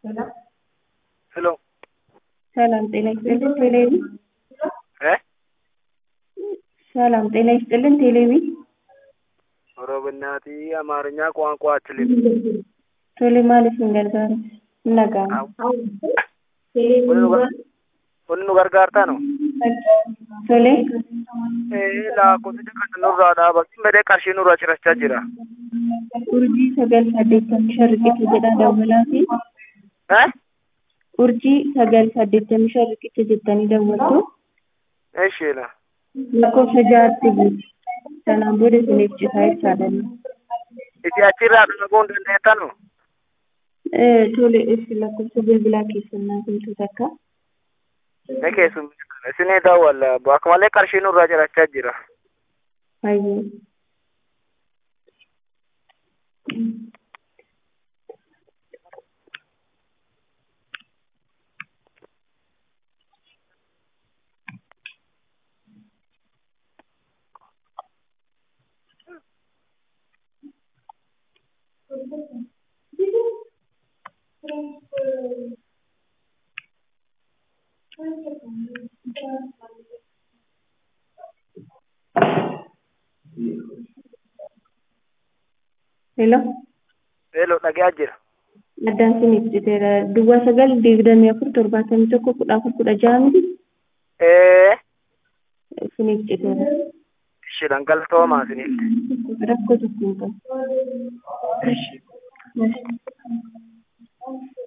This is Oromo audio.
ሄሎ ሰላም ጤና ይስጥልን ቴሌቪ እ ሰላም ጤና ይስጥልን ቴሌቪ ኦሮምናቲ አማርኛ ቋንቋ አችልም ቶሌ ማለት እንገልጋሩ ነጋም kun nu gargaartaa no ቶሌ lakkoofsicha kan nurraa dhaabatin badee qarshii nurraa cirachaa jira urjii sagal saddeettamii shan riqicha jedha dawwalaa fi Eh? urjii sagal saddeettamii shan riqicha jettanii dawwattu ishiila lakkoofsa ja'atti buuti sanaan booda isiniif citaa ibsaadhanna isi achirraa dhaga'uu hin dandeettanu tole ibsi lakkoofsa bilbilaa keessannaa kumtu takka ni keessummeessan isinii daawwalla akka malee qarshii nurraa cirachaa jira hayyee Hello. eeloo dhagaa jira Addaan isiniif citeera. Duwwaa sagal digdamii afur torbaatamii tokko kudha afur kudha ja'a miti ee isiniif citeera. ishiidhan galtoomaa isiniitti Rakkoo tokko hin qabu. ishi Yes.